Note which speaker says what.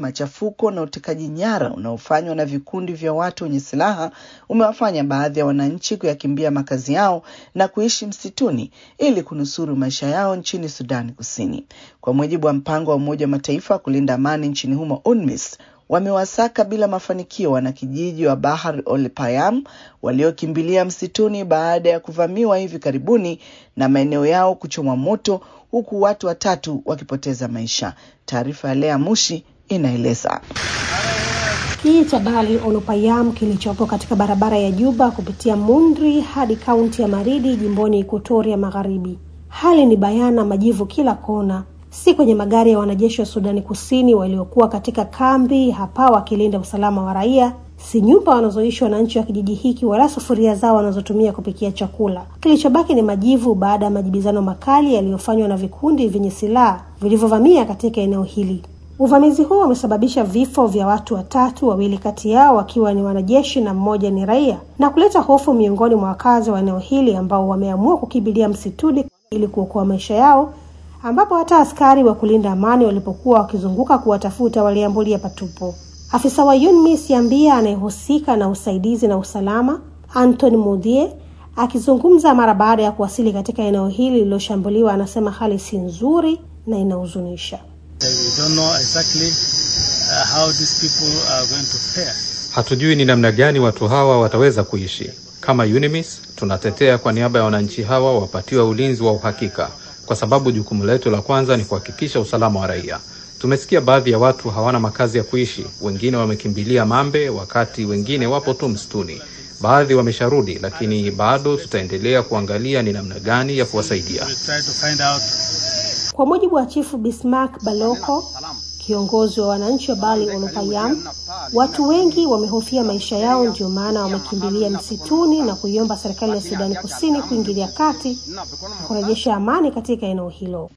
Speaker 1: machafuko na utekaji nyara unaofanywa na vikundi vya watu wenye silaha umewafanya baadhi ya wananchi kuyakimbia makazi yao na kuishi msituni ili kunusuru maisha yao nchini Sudani Kusini. Kwa mujibu wa mpango wa Umoja wa Mataifa kulinda amani nchini humo UNMISS, wamewasaka bila mafanikio wanakijiji wa Bahar ol Payam waliokimbilia msituni baada ya kuvamiwa hivi karibuni na maeneo yao kuchomwa moto huku watu watatu wakipoteza maisha. Taarifa ya Lea Mushi inaeleza.
Speaker 2: Kijiji cha Bali Olopayam kilichopo katika barabara ya Juba kupitia Mundri hadi kaunti ya Maridi jimboni Ekuatoria Magharibi. Hali ni bayana, majivu kila kona, si kwenye magari ya wanajeshi wa Sudani Kusini waliokuwa katika kambi hapa wakilinda usalama wa raia, si nyumba wanazoishi wananchi wa kijiji hiki, wala sufuria zao wanazotumia kupikia chakula. Kilichobaki ni majivu baada ya majibizano makali yaliyofanywa na vikundi vyenye silaha vilivyovamia katika eneo hili. Uvamizi huo umesababisha vifo vya watu watatu, wawili kati yao wakiwa ni wanajeshi na mmoja ni raia, na kuleta hofu miongoni mwa wakazi wa eneo hili ambao wameamua kukimbilia msituni ili kuokoa maisha yao, ambapo hata askari wa kulinda amani walipokuwa wakizunguka kuwatafuta waliambulia patupo. Afisa wa UNMISS Yambia anayehusika na usaidizi na usalama Anthony Mudhie akizungumza mara baada ya kuwasili katika eneo hili lililoshambuliwa, anasema hali si nzuri na inahuzunisha.
Speaker 3: Hatujui ni namna gani watu hawa wataweza kuishi. Kama UNMISS tunatetea kwa niaba ya wananchi hawa wapatiwe ulinzi wa uhakika, kwa sababu jukumu letu la kwanza ni kuhakikisha usalama wa raia. Tumesikia baadhi ya watu hawana makazi ya kuishi, wengine wamekimbilia Mambe, wakati wengine wapo tu msituni. Baadhi wamesharudi, lakini bado tutaendelea kuangalia ni namna gani ya kuwasaidia.
Speaker 2: Kwa mujibu wa Chifu Bismarck Baloko, kiongozi wa wananchi wa Bali Olopayam, watu wengi wamehofia maisha yao, ndio maana wamekimbilia msituni na kuiomba serikali ya Sudani Kusini kuingilia kati na kurejesha amani katika eneo hilo.